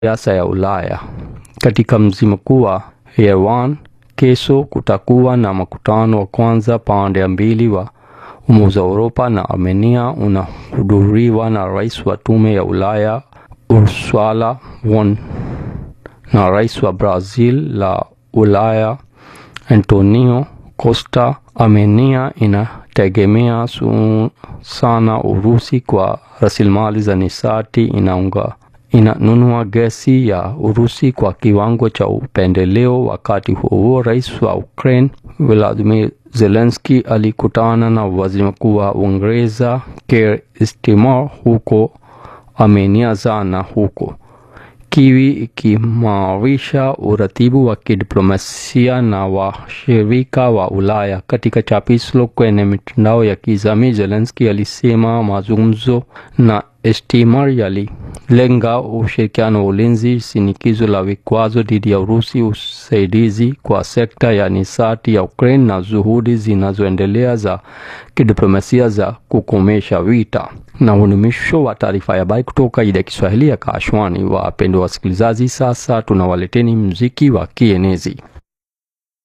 siasa ya Ulaya. Katika mji mkuu wa Yerevan, kesho kutakuwa na mkutano wa kwanza pande mbili wa Umoja wa Europa na Armenia unahudhuriwa na rais wa Tume ya Ulaya Ursula von na rais wa Brazil la Ulaya Antonio Costa. Armenia inategemea sana Urusi kwa rasilimali za nishati, inaunga inanunua gesi ya Urusi kwa kiwango cha upendeleo. Wakati huo rais wa Ukraine Volodymyr Zelensky alikutana na waziri mkuu wa Uingereza Keir Starmer huko Armenia jana, huko Kiwi ikimarisha uratibu wa kidiplomasia na washirika wa Ulaya. Katika chapisho kwenye mitandao ya kijamii, Zelensky alisema mazungumzo na Starmer yalilenga ushirikiano wa ulinzi, shinikizo la vikwazo dhidi ya Urusi, usaidizi kwa sekta ya nishati ya Ukraine na juhudi zinazoendelea za kidiplomasia za kukomesha vita. Na huu ni mwisho wa taarifa ya habari kutoka idhaa ya Kiswahili ya Kashwani. Wapendwa wasikilizaji, sasa tunawaleteni muziki wa kienezi.